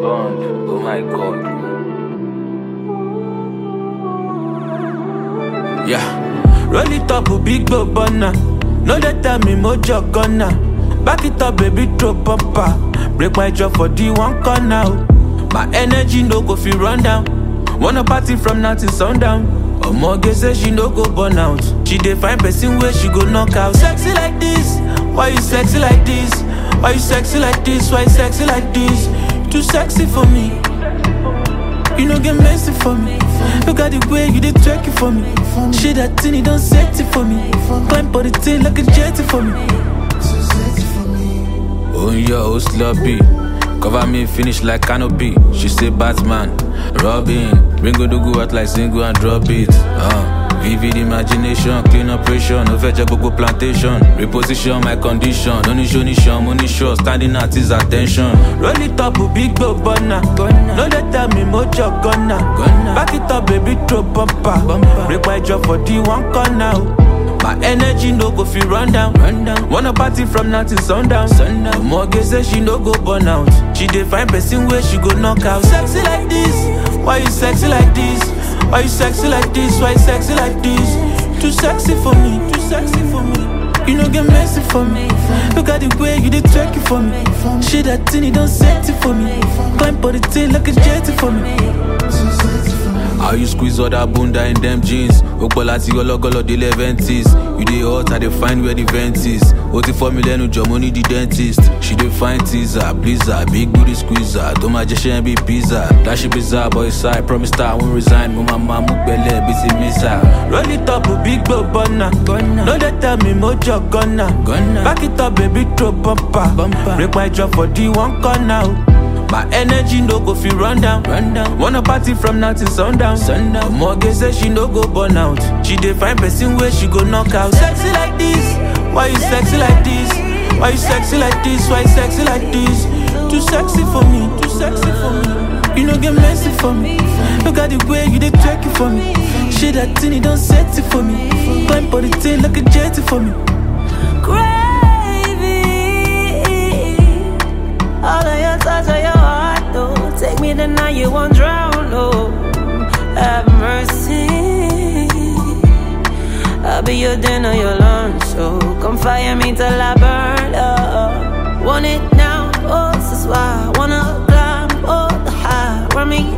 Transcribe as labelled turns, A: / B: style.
A: bond. Oh my god.
B: Yeah. Roll it up, a big go burner. No they tell me mojo gonna. Back it up, baby, throw bumper. Break my jaw for the one corner. oh. My energy no go feel run down. Wanna party from now till sundown. Omoge say she no go burn out. She dey find person where she go knock out. Sexy like this, why you sexy like this? Why you sexy like this? Why you sexy like this? You too sexy for me. You no get messy for me. Look at the way you did twerk it for me. Shit that thing, you don't set it for me. Climb for the thing like a jetty for me. Oh yeah, oh sloppy. Cover me, finish like canopy. She say Batman, Robin. Ringo do go out like single and drop it. Uh. Vivid imagination, clean operation, no fetch gbogbo plantation. Reposition my condition, no need show ni show, money show, standing at his attention. Roll it up, a big go burner. No they tell me mojo gonna. Back it up, baby, throw bumper. Break my jaw for the one corner. oh. My energy no go feel run down. run down. Wanna party from now till sundown. sundown. Mortgage say she no go burn out. She dey find person where she go knock out. Sexy like this, why you sexy like this? Why you sexy like this? Why you sexy like this? Too sexy for me, too sexy for me. You no get messy for me. Look at the way you did twerk it for me. Shit that thing, you don't set it for me. Climb for the thing like a jetty for me. How you squeeze all that bunda in them jeans? Opolati gọlọgọlọ dey leventies. You dey hot, I dey find where the vent is. O ti fọ́ mi lẹ́nu jọ, mo ní the dentist. She dey find teaser, blizzard, big booty squeezer. Tó máa jẹ́ ṣẹ́ bí pizza. Dashi bizarre boy side, promise that I won't resign. Mo máa máa mú gbẹ́lẹ̀ bí ti mísà. Roll it up, big go burner. No dey tell me mojo gonna. Back it up, baby, throw bumper. Break my jaw for the one corner. oh. My energy no go feel run down. run down. Wanna party from now till sundown. sundown. Mortgage say she no go burn out. She dey find person where she go knock out. Sexy like this, why you sexy like this? Why you sexy like this? Why you sexy like this? Too sexy for me, too sexy for me. You no get messy for me. Look at the way you dey twerk it for me. Shit that thing, you don't set it for me. Climb for the thing like a jetty for me.
C: Gravy. All of your touch of your heart, though. Take me the night you won't drown, oh. Have mercy. I'll be your dinner, your lunch, so come fire me till I burn up. Want it now, oh, this is why I wanna climb, oh, the high. Run me